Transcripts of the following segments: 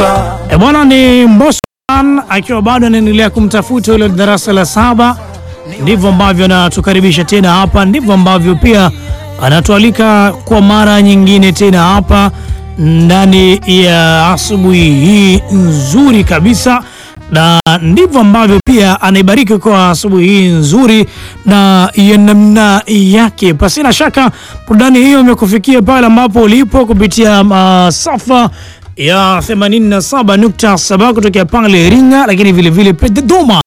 E bwana, ni Mbosman akiwa bado anaendelea kumtafuta yule darasa la saba. Ndivyo ambavyo anatukaribisha tena hapa, ndivyo ambavyo pia anatualika kwa mara nyingine tena hapa ndani ya asubuhi hii nzuri kabisa, na ndivyo ambavyo pia anaibariki kwa asubuhi hii nzuri na ya namna yake. Pasina shaka burudani hiyo imekufikia pale ambapo ulipo kupitia masafa ya 87.7 kutokea pale Iringa, lakini vile vile pia Dodoma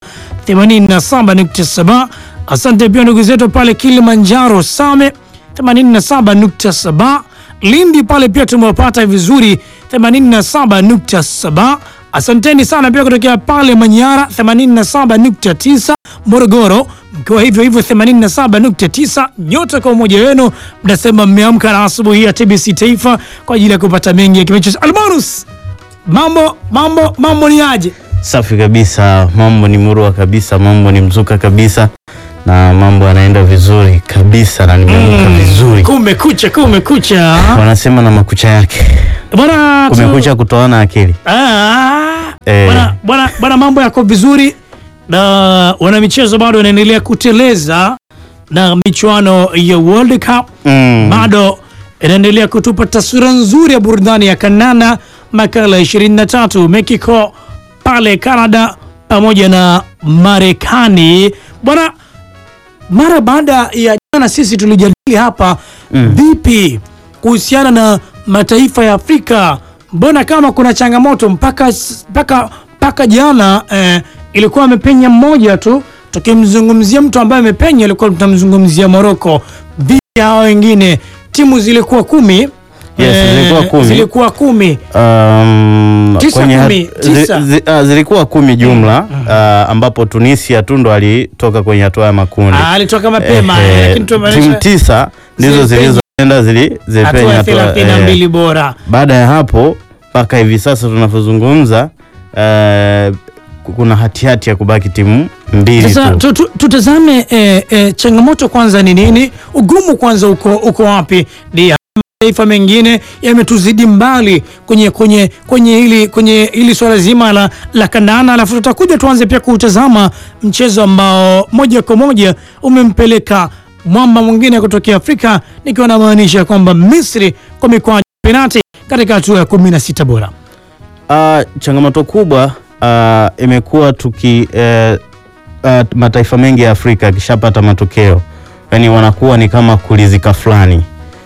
87.7. Asante pia ndugu zetu pale Kilimanjaro Same 87.7, Lindi pale pia tumewapata vizuri 87.7. Asanteni sana pia kutokea pale Manyara 87.9, Morogoro mkiwa hivyo hivyo 87.9. Nyote kwa umoja wenu mnasema mmeamka na asubuhi ya TBC Taifa kwa ajili ya kupata mengi ya kimecho. Almarus, mambo mambo mambo ni aje? Safi kabisa, mambo ni murua kabisa, mambo ni mzuka kabisa, na mambo yanaenda vizuri kabisa, na nimeamka vizuri. Kumekucha, kumekucha Wanasema na makucha yake, bwana, tu- kumekucha kutoana akili. Ah, Eh. bwana, bwana, bwana, mambo yako vizuri na wana michezo bado wanaendelea kuteleza na michuano ya World Cup Mm. bado inaendelea kutupa taswira nzuri ya burudani ya kanana. Makala 23 Mexico pale Canada pamoja na Marekani bwana. Mara baada ya jana sisi tulijadili hapa vipi kuhusiana na mataifa ya Afrika, mbona kama kuna changamoto mpaka mpaka mpaka jana eh, ilikuwa amepenya mmoja tu. Tukimzungumzia mtu ambaye amepenya, ilikuwa tunamzungumzia Morocco. Vipi hao wengine? Timu zilikuwa kumi Yes, zilikuwa kumi. zilikuwa kumi. Um, Tisa, kwenye kumi, hat- zi- tisa. zi- ah, zilikuwa kumi jumla ah, ambapo Tunisia tu ndo alitoka kwenye hatua ya makundi. Ah, alitoka mapema Eh, eh, eh, lakini tumaanisha timu tisa ndizo Zilipenya. zilizoenda zili- hatua zilipenya ya hatua, thelathini na eh, mbili bora. Baada ya hapo mpaka hivi sasa tunavyozungumza, eh, kuna hatihati ya kubaki timu mbili Sasa tu. tu, tu, tutazame eh, eh, changamoto kwanza ni nini? Ugumu kwanza uko, uko wapi? Ni mataifa mengine yametuzidi mbali kwenye kwenye kwenye hili kwenye hili swala zima la, la kandana, alafu tutakuja tuanze pia kutazama mchezo ambao moja kwa moja umempeleka mwamba mwingine kutokea Afrika, nikiwa namaanisha kwamba Misri kwa mikwaju ya penati katika hatua ya 16 bora. Ah, changamoto kubwa ah, imekuwa tuki eh, ah, mataifa mengi ya Afrika yakishapata matokeo yani wanakuwa ni kama kulizika fulani,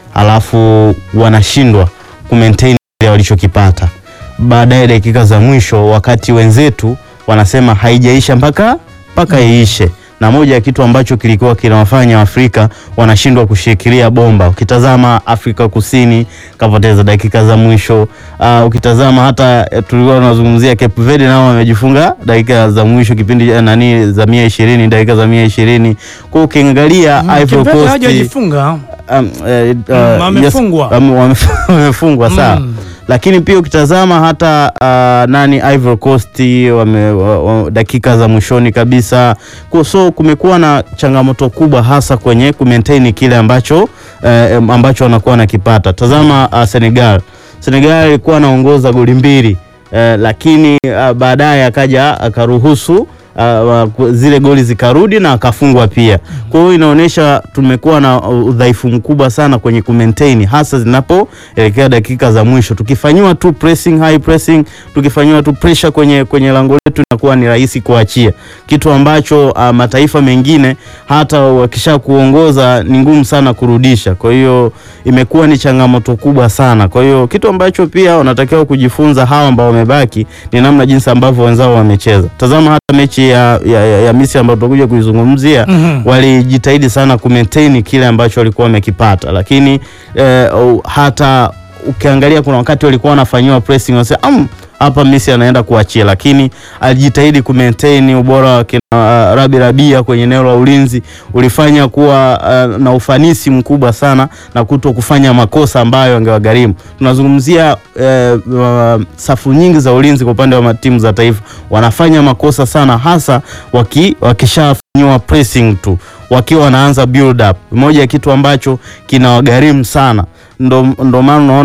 alafu wanashindwa kumaintain kile walichokipata baadaye dakika za mwisho, wakati wenzetu wanasema haijaisha mpaka mpaka iishe na moja ya kitu ambacho kilikuwa kinawafanya Afrika wanashindwa kushikilia bomba. Ukitazama Afrika Kusini kapoteza dakika za mwisho. Uh, ukitazama hata eh, tulikuwa tunazungumzia Cape Verde nao wamejifunga dakika za mwisho kipindi eh, nani za mia ishirini dakika za mia ishirini kwa ukiangalia Ivory Cape Verde Coast hawajajifunga. um, eh, uh, Mm, wamefungwa. yes, wame- wame- wamefungwa sawa Mm. lakini pia ukitazama hata uh, nani Ivory Coast wame, wa, wa, dakika za mwishoni kabisa Kwa- so kumekuwa na changamoto kubwa hasa kwenye kumaintain kile ambacho eh, ambacho wanakuwa wanakipata. Tazama uh, Senegal. Senegal ilikuwa anaongoza goli mbili eh, lakini uh, baadaye akaja akaruhusu uh, wa- zile goli zikarudi na akafungwa pia. Kwa hiyo inaonyesha tumekuwa na udhaifu mkubwa sana kwenye kumaintain hasa zinapoelekea dakika za mwisho. Tukifanyiwa tu pressing, high pressing, tukifanyiwa tu pressure kwenye kwenye lango letu inakuwa ni rahisi kuachia, kitu ambacho uh, mataifa mengine hata wakisha kuongoza ni ngumu sana kurudisha. Kwa hiyo imekuwa ni changamoto kubwa sana. Kwa hiyo kitu ambacho pia wanatakiwa kujifunza hawa ambao wamebaki ni namna jinsi ambavyo wenzao wamecheza. Tazama hata mechi ya, ya, ya, ya Misri ambayo tutakuja kuizungumzia Mhm. walijitahidi sana kumaintain kile ambacho walikuwa wamekipata, lakini eh, oh, hata ukiangalia kuna wakati walikuwa wanafanyiwa pressing wanasema "Am, hapa Messi anaenda kuachia, lakini alijitahidi kumaintain ubora wa kina uh, Rabi Rabia kwenye eneo la ulinzi ulifanya kuwa uh, na ufanisi mkubwa sana na kuto kufanya makosa ambayo angewagharimu. Tunazungumzia uh, uh, safu nyingi za ulinzi kwa upande wa timu za taifa wanafanya makosa sana, hasa waki, wakishafanyiwa pressing tu wakiwa wanaanza build up, moja ya kitu ambacho kinawagharimu sana ndo, ndo maana unaona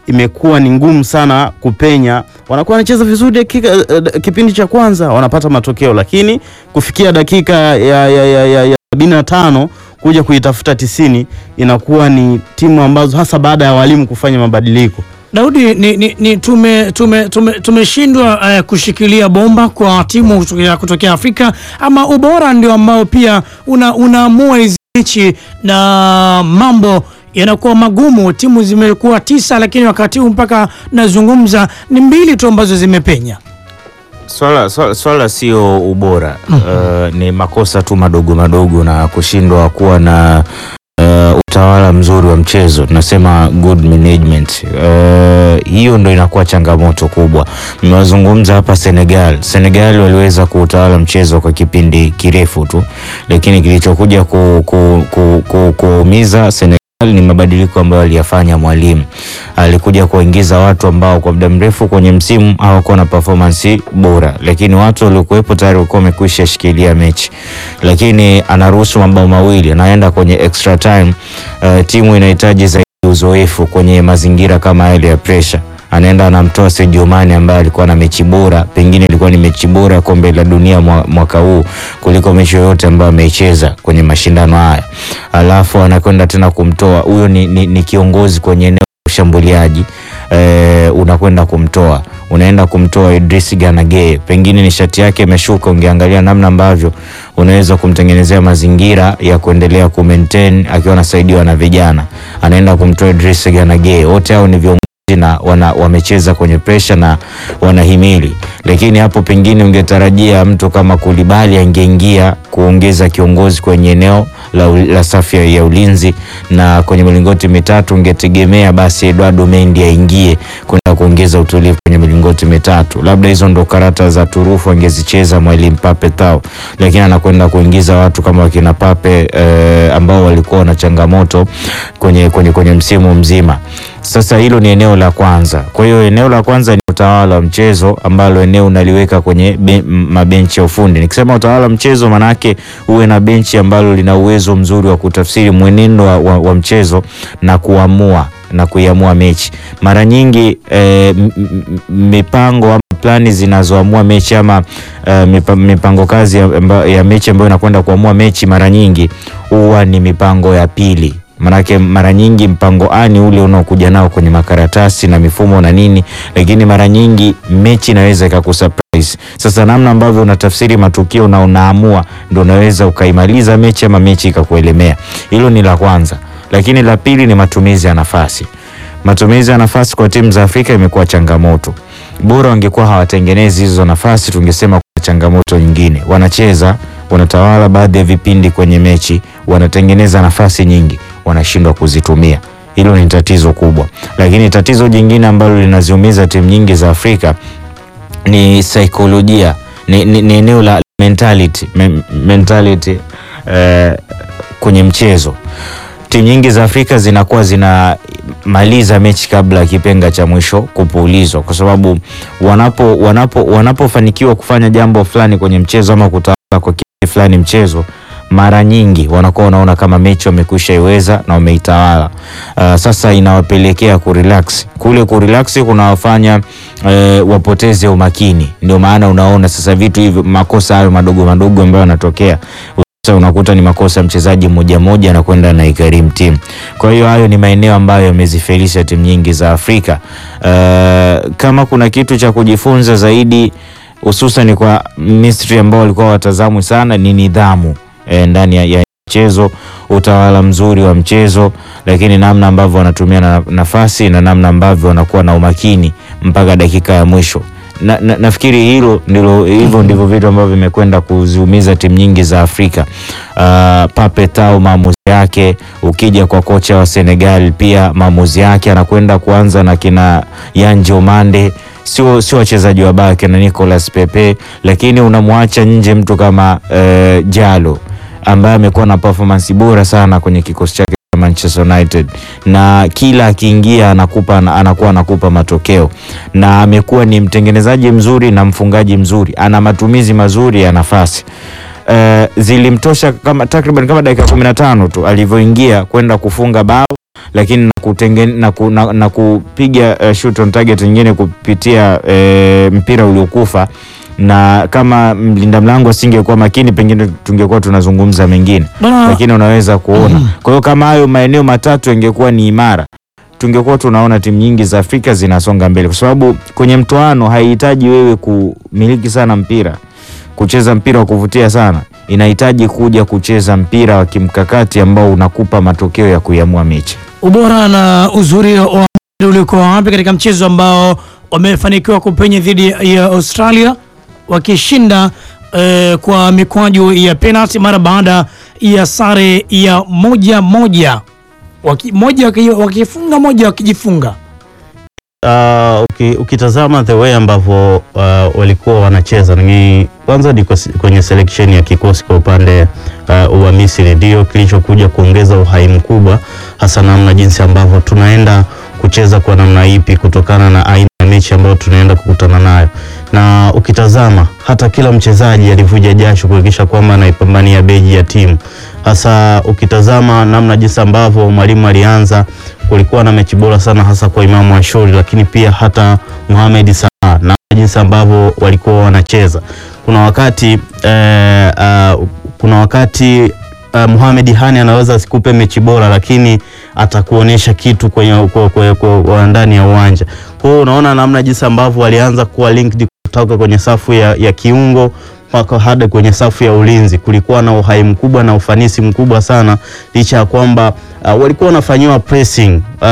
imekuwa ni ngumu sana kupenya. Wanakuwa wanacheza vizuri dakika, eh, kipindi cha kwanza wanapata matokeo, lakini kufikia dakika ya, ya, ya, ya, ya sabini na tano kuja kuitafuta tisini inakuwa ni timu ambazo hasa baada ya walimu kufanya mabadiliko Daudi, ni, ni, ni tume tume tume tumeshindwa uh, kushikilia bomba kwa timu kutokea, kutokea Afrika ama ubora ndio ambao pia una, unaamua hizi mechi na mambo yanakuwa magumu. Timu zimekuwa tisa, lakini wakati huu mpaka nazungumza ni mbili tu ambazo zimepenya. Swala, swala, swala sio ubora uh, ni makosa tu madogo madogo na kushindwa kuwa na uh, utawala mzuri wa mchezo, tunasema good management. Uh, hiyo ndo inakuwa changamoto kubwa. Mmewazungumza hapa Senegal. Senegal waliweza kuutawala mchezo kwa kipindi kirefu tu, lakini kilichokuja ku, ku, ku, ku, kuumiza Senegal ni mabadiliko ambayo aliyafanya mwalimu. Alikuja kuingiza watu ambao kwa muda mrefu kwenye msimu hawakuwa na performance bora, lakini watu waliokuwepo tayari walikuwa wamekwisha shikilia mechi, lakini anaruhusu mabao mawili, anaenda kwenye extra time. Uh, timu inahitaji zaidi uzoefu kwenye mazingira kama yale ya pressure anaenda anamtoa Sadio Mane ambaye alikuwa na mechi bora, pengine ilikuwa ni mechi bora ya kombe la dunia mwa- mwaka huu kuliko mechi yoyote ambayo ameicheza kwenye mashindano haya, alafu anakwenda tena kumtoa huyo. Ni, ni, ni kiongozi kwenye eneo la ushambuliaji eh, unakwenda kumtoa unaenda kumtoa Idris Gana Gueye, pengine nishati yake imeshuka. Ungeangalia namna ambavyo unaweza kumtengenezea mazingira ya kuendelea ku maintain akiwa anasaidiwa na vijana, anaenda kumtoa Idris Gana Gueye. Wote hao ni viongozi na wana, wamecheza kwenye presha na wanahimili, lakini hapo pengine ungetarajia mtu kama Kulibali angeingia kuongeza kiongozi kwenye eneo la, la safu ya- ya ulinzi, na kwenye milingoti mitatu ungetegemea basi Eduardo Mendy aingie kwenda kuongeza utulivu kwenye milingoti mitatu. Labda hizo ndo karata za turufu angezicheza mwalimu Pape Tau, lakini anakwenda kuingiza watu kama wakina Pape eh, ambao walikuwa na changamoto kwenye, kwenye, kwenye msimu mzima. Sasa hilo ni eneo la kwanza. Kwa hiyo eneo la kwanza ni utawala wa mchezo ambalo eneo unaliweka kwenye be, m- mabenchi ya ufundi. Nikisema utawala wa mchezo, manake uwe na benchi ambalo lina uwezo mzuri wa kutafsiri mwenendo wa, wa, wa mchezo na kuamua na kuiamua mechi. Mara nyingi eh, m- m- mipango ama plani zinazoamua mechi ama eh, mipa- mipango kazi ya, amba- ya mechi ambayo inakwenda kuamua mechi mara nyingi huwa ni mipango ya pili Manake mara nyingi mpango A ni ule unaokuja nao kwenye makaratasi na mifumo na nini, lakini mara nyingi mechi inaweza ikakusurprise. Sasa namna ambavyo unatafsiri matukio na unaamua ndo unaweza ukaimaliza mechi ama mechi ikakuelemea. Hilo ni la kwanza, lakini la pili ni matumizi ya nafasi. Matumizi ya nafasi kwa timu za Afrika imekuwa changamoto. Bora wangekuwa hawatengenezi hizo nafasi, tungesema kuna changamoto nyingine. Wanacheza, wanatawala baadhi ya vipindi kwenye mechi, wanatengeneza nafasi nyingi, wanashindwa kuzitumia. Hilo ni tatizo kubwa, lakini tatizo jingine ambalo linaziumiza timu nyingi za Afrika ni saikolojia, ni, ni, ni eneo la mentality, me, mentality eh, kwenye mchezo. Timu nyingi za Afrika zinakuwa zinamaliza mechi kabla ya kipenga cha mwisho kupuulizwa, kwa sababu wanapo wanapo wanapofanikiwa kufanya jambo fulani kwenye mchezo ama kutawala kwa kiasi fulani mchezo mara nyingi wanakuwa wanaona kama mechi wamekwisha iweza na wameitawala. Uh, sasa inawapelekea kurelax. Kule kurelax kunawafanya uh, wapoteze umakini. Ndio maana unaona sasa vitu hivyo, makosa hayo madogo madogo ambayo yanatokea sasa unakuta ni makosa ya mchezaji mmoja mmoja anakwenda na ikarimu timu. Kwa hiyo hayo ni maeneo ambayo yamezifelisha timu nyingi za Afrika. Uh, kama kuna kitu cha kujifunza zaidi hususan kwa Misri ambao walikuwa watazamwi sana ni nidhamu e, ndani ya, ya mchezo, utawala mzuri wa mchezo, lakini namna ambavyo wanatumia na, nafasi na namna ambavyo wanakuwa na umakini mpaka dakika ya mwisho. Na, na, nafikiri hilo ndilo hivyo ndivyo vitu ambavyo vimekwenda kuziumiza timu nyingi za Afrika. Uh, Pape Tau maamuzi yake, ukija kwa kocha wa Senegal pia maamuzi yake, anakwenda kuanza na kina Yanje Omande sio sio wachezaji wabaya kina Nicolas Pepe, lakini unamwacha nje mtu kama uh, Jalo ambaye amekuwa na performance bora sana kwenye kikosi chake cha Manchester United, na kila akiingia anakupa anakuwa anakupa matokeo, na amekuwa ni mtengenezaji mzuri na mfungaji mzuri, ana matumizi mazuri ya nafasi. Uh, zilimtosha kama takriban kama dakika 15 tu alivyoingia kwenda kufunga bao, lakini kutengen, na, ku, na, na kupiga uh, shoot on target nyingine kupitia uh, mpira uliokufa na kama mlinda mlango asingekuwa makini pengine tungekuwa tunazungumza mengine Bwana- lakini unaweza kuona. Kwa hiyo kama hayo maeneo matatu yangekuwa ni imara, tungekuwa tunaona timu nyingi za Afrika zinasonga mbele, kwa sababu kwenye mtoano haihitaji wewe kumiliki sana mpira, kucheza mpira wa kuvutia sana, inahitaji kuja kucheza mpira wa kimkakati ambao unakupa matokeo ya kuiamua mechi. ubora na uzuri wa ulikuwa wapi katika mchezo ambao wamefanikiwa kupenya dhidi ya Australia wakishinda eh, kwa mikwaju ya penalti mara baada ya sare ya moja moja Waki, moja waki- wakifunga moja wakijifunga. Uh, uki, ukitazama the way ambavyo uh, walikuwa wanacheza ni kwanza ni kwa- kwenye selection ya kikosi kwa upande uh, wa Misri ndio kilichokuja kuongeza uhai mkubwa, hasa namna jinsi ambavyo tunaenda kucheza kwa namna ipi kutokana na aina ya mechi ambayo tunaenda kukutana nayo, na ukitazama hata kila mchezaji alivuja jasho kuhakikisha kwamba anaipambania beji ya timu, hasa ukitazama namna jinsi ambavyo mwalimu alianza kulikuwa na mechi bora sana hasa kwa Imamu Ashuri, lakini pia hata Mohamed Salah na jinsi ambavyo walikuwa wanacheza. Kuna wakati eh, uh, kuna wakati uh, Mohamed Hani anaweza asikupe mechi bora, lakini atakuonyesha kitu kwenye kwa, kwa, kwa, kwa ndani ya uwanja. Kwa hiyo unaona namna jinsi ambavyo walianza kuwa linked kutoka kwenye safu ya, ya kiungo mpaka hadi kwenye safu ya ulinzi. Kulikuwa na uhai mkubwa na ufanisi mkubwa sana, licha ya kwamba uh, walikuwa wanafanyiwa pressing uh,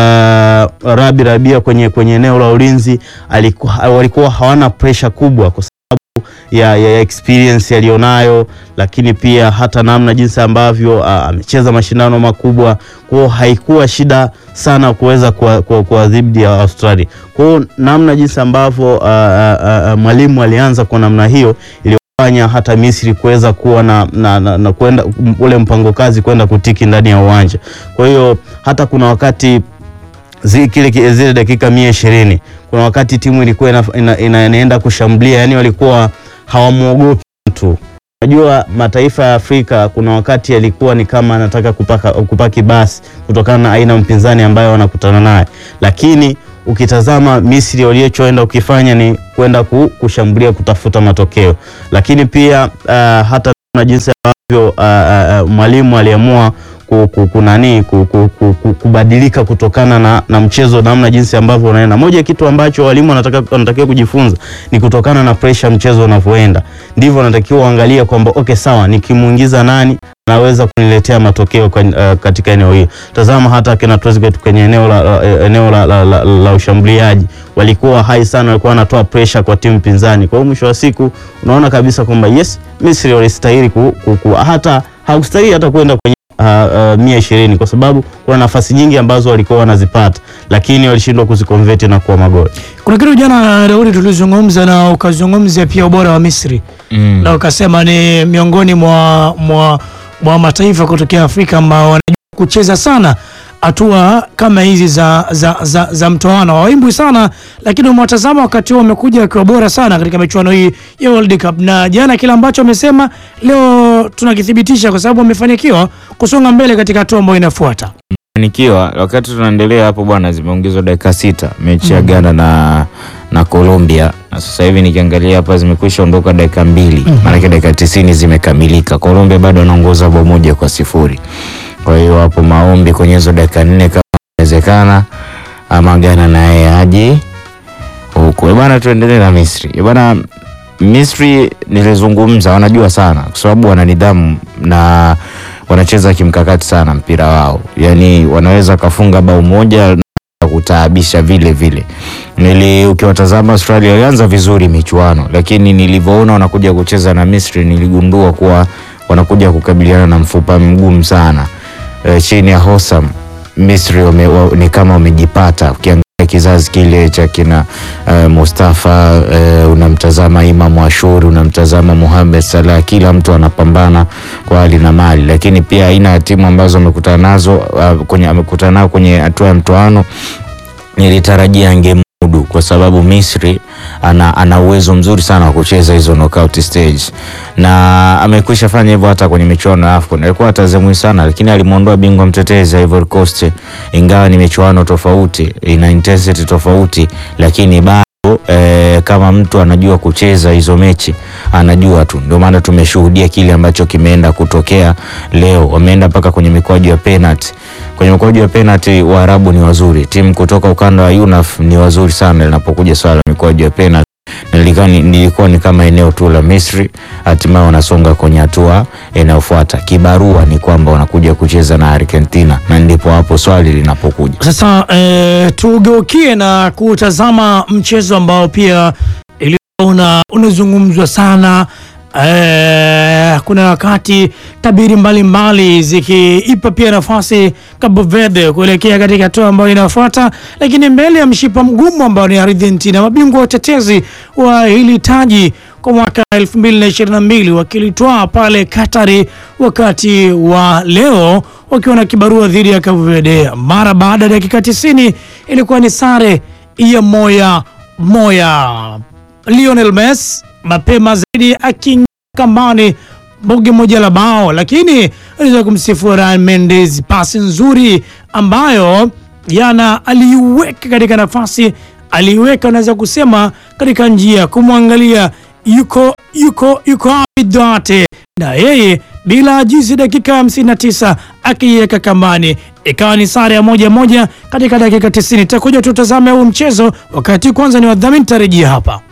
Rabi Rabia kwenye, kwenye eneo la ulinzi alikuwa, walikuwa hawana pressure kubwa kwa sababu ya, ya, ya experience alionayo, lakini pia hata namna jinsi ambavyo uh, amecheza mashindano makubwa, kwa hiyo haikuwa shida sana kuweza kuwadhibiti ya Australia. Kwa hiyo namna jinsi ambavyo uh, uh, uh, mwalimu alianza kwa namna hiyo ili fanya hata Misri kuweza kuwa na, na, na, na kwenda ule mpango kazi kwenda kutiki ndani ya uwanja. Kwa hiyo hata kuna wakati zi, kile zile dakika mia ishirini kuna wakati timu ilikuwa ina, ina, ina, inaenda kushambulia, yani walikuwa hawamwogopi mtu. Unajua mataifa ya Afrika kuna wakati yalikuwa ni kama anataka kupaka, kupaki basi kutokana na aina mpinzani ambayo wanakutana naye, lakini ukitazama Misri waliochoenda ukifanya ni kwenda kushambulia kutafuta matokeo, lakini pia uh, hata na jinsi ambavyo uh, uh, mwalimu aliamua kunani kubadilika kutokana na, na mchezo namna jinsi ambavyo unaenda. Moja ya kitu ambacho walimu wanataka wanatakiwa kujifunza ni kutokana na pressure mchezo unavyoenda, ndivyo wanatakiwa uangalie kwamba okay, sawa, nikimuingiza nani anaweza kuniletea matokeo kwa, uh, katika eneo hili. Tazama hata kina Trezeguet kwenye eneo la, uh, eneo la, la, la, la ushambuliaji walikuwa hai sana, walikuwa wanatoa pressure kwa timu pinzani. Kwa hiyo mwisho wa siku unaona kabisa kwamba yes, Misri walistahili ku, ku, ku, hata haukustahili hata kwenda kwenye Uh, uh, mia ishirini kwa sababu kuna nafasi nyingi ambazo walikuwa wanazipata, lakini walishindwa kuzikonveti na kuwa magoli. Kuna kitu jana Daudi tulizungumza na ukazungumzia pia ubora wa Misri Mm. na ukasema ni miongoni mwa, mwa, mwa mataifa kutokea Afrika ambao wanajua kucheza sana hatua kama hizi za, za, za, za mtoano hawaimbwi sana, lakini umewatazama wakati huo wamekuja wakiwa bora sana katika michuano hii ya World Cup, na jana kile ambacho wamesema leo tunakithibitisha kwa sababu wamefanikiwa kusonga mbele katika hatua ambayo inafuata. Fanikiwa wakati tunaendelea hapo bwana, zimeongezwa dakika sita mechi ya Ghana na na Colombia, na sasa hivi nikiangalia hapa zimekwisha ondoka dakika mbili, maanake dakika tisini zimekamilika. Colombia bado anaongoza bao moja kwa sifuri. Kwa hiyo hapo maombi kwenye hizo dakika nne kama inawezekana, ama Ghana naye aje huku. Eh bwana, tuendelee na Misri. Eh bwana, Misri nilizungumza, wanajua sana kwa sababu wana nidhamu na wanacheza kimkakati sana mpira wao, yaani wanaweza kafunga bao moja na kutaabisha vile vile. Nili ukiwatazama Australia walianza vizuri michuano, lakini nilivyoona wanakuja kucheza na Misri niligundua kuwa wanakuja kukabiliana na mfupa mgumu sana. E, chini ya Hossam Misri wame, wa, ni kama wamejipata. Ukiangalia kizazi kile cha kina uh, Mustafa uh, unamtazama Imam Ashuri, unamtazama Mohamed Salah, kila mtu anapambana kwa hali na mali, lakini pia aina ya timu ambazo amekutana nazo uh, kwenye amekutana nao kwenye hatua ya mtoano nilitarajia angemudu juu, kwa sababu Misri ana, ana uwezo mzuri sana wa kucheza hizo knockout stage, na amekwisha fanya hivyo hata kwenye michuano ya AFCON. Alikuwa atazamwi sana, lakini alimwondoa bingwa mtetezi Ivory Coast, ingawa ni michuano tofauti, ina intensity tofauti, lakini bado E, kama mtu anajua kucheza hizo mechi anajua tu. Ndio maana tumeshuhudia kile ambacho kimeenda kutokea leo. Wameenda mpaka kwenye mikwaju ya penalty. Kwenye mikwaju ya penalty Waarabu ni wazuri, timu kutoka ukanda wa UNAF ni wazuri sana linapokuja swala la mikwaju ya penalty. Nilikuwa ni, nilikuwa ni kama eneo tu la Misri, hatimaye wanasonga kwenye hatua inayofuata. Kibarua ni kwamba wanakuja kucheza na Argentina, na ndipo hapo swali linapokuja Sasa eh, tugeukie na kutazama mchezo ambao pia ilikuwa unazungumzwa sana eh, kuna wakati tabiri mbalimbali zikiipa pia nafasi Cabo Verde kuelekea katika hatua ambayo inafuata, lakini mbele ya mshipa mgumu ambao ni Argentina, mabingwa watetezi wa hili taji kwa mwaka 2022 wakilitwaa pale Katari, wakati wa leo wakiwa na kibarua dhidi ya Cabo Verde. Mara baada ya dakika 90 ilikuwa ni sare ya moya moya. Lionel Messi mapema zaidi akiingia kambani boge moja la bao, lakini aliweza kumsifu Ryan Mendes, pasi nzuri ambayo jana aliiweka katika nafasi, aliiweka unaweza kusema katika njia kumwangalia yuko yuko yuko wapi Duarte, na yeye bila ajizi, dakika ya 59 akiiweka kambani, ikawa ni sare ya moja moja katika dakika 90. Takuja tutazame huu mchezo wakati kwanza ni wadhamini, tarejia hapa